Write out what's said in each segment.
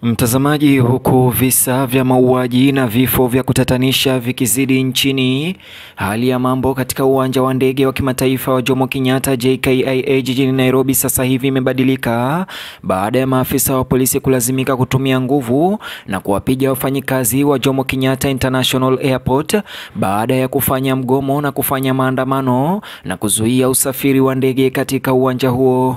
Mtazamaji, huku visa vya mauaji na vifo vya kutatanisha vikizidi nchini, hali ya mambo katika uwanja wa ndege wa kimataifa wa Jomo Kenyatta JKIA jijini Nairobi sasa hivi imebadilika baada ya maafisa wa polisi kulazimika kutumia nguvu na kuwapiga wafanyikazi wa Jomo Kenyatta International Airport baada ya kufanya mgomo na kufanya maandamano na kuzuia usafiri wa ndege katika uwanja huo.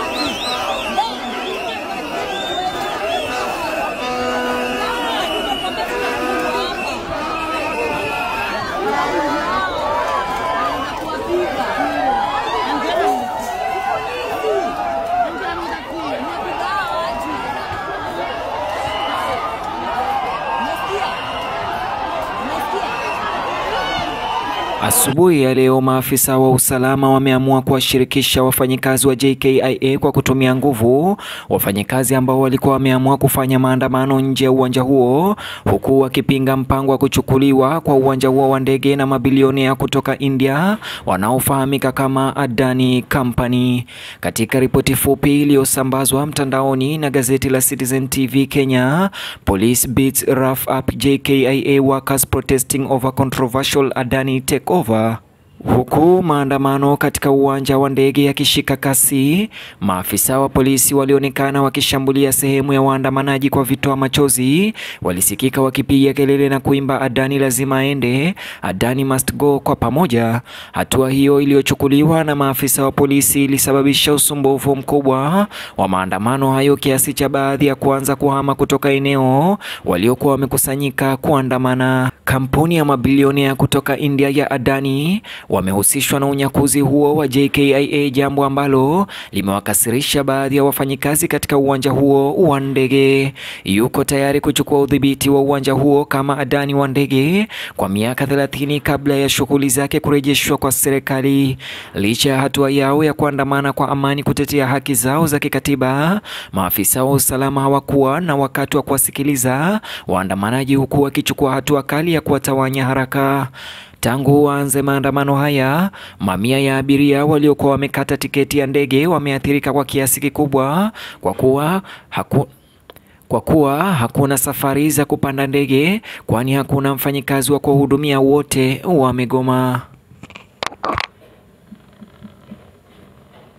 Asubuhi ya leo maafisa wa usalama wameamua kuwashirikisha wafanyikazi wa JKIA kwa kutumia nguvu, wafanyikazi ambao walikuwa wameamua kufanya maandamano nje ya uwanja huo, huku wakipinga mpango wa kuchukuliwa kwa uwanja huo wa ndege na mabilionea kutoka India wanaofahamika kama Adani Company. Katika ripoti fupi iliyosambazwa mtandaoni na gazeti la Citizen TV Kenya, police beats rough up JKIA workers protesting over controversial Adani take over. Huku maandamano katika uwanja wa ndege yakishika kasi, maafisa wa polisi walionekana wakishambulia sehemu ya waandamanaji kwa vitoa machozi. Walisikika wakipiga kelele na kuimba Adani lazima aende, Adani must go kwa pamoja. Hatua hiyo iliyochukuliwa na maafisa wa polisi ilisababisha usumbufu mkubwa wa maandamano hayo kiasi cha baadhi ya kuanza kuhama kutoka eneo waliokuwa wamekusanyika kuandamana. Kampuni ya mabilionea kutoka India ya Adani wamehusishwa na unyakuzi huo wa JKIA, jambo ambalo limewakasirisha baadhi ya wafanyikazi katika uwanja huo wa ndege. Yuko tayari kuchukua udhibiti wa uwanja huo kama Adani wa ndege kwa miaka 30 kabla ya shughuli zake kurejeshwa kwa serikali. Licha ya hatua yao ya kuandamana kwa amani kutetea haki zao za kikatiba, maafisa wa usalama hawakuwa na wakati wa kuwasikiliza waandamanaji, huku wakichukua hatua kali ya kuwatawanya haraka. Tangu waanze maandamano haya, mamia ya abiria waliokuwa wamekata tiketi ya ndege wameathirika kwa kiasi kikubwa kwa kuwa haku kwa kuwa hakuna safari za kupanda ndege, kwani hakuna mfanyikazi wa kuwahudumia, wote wamegoma.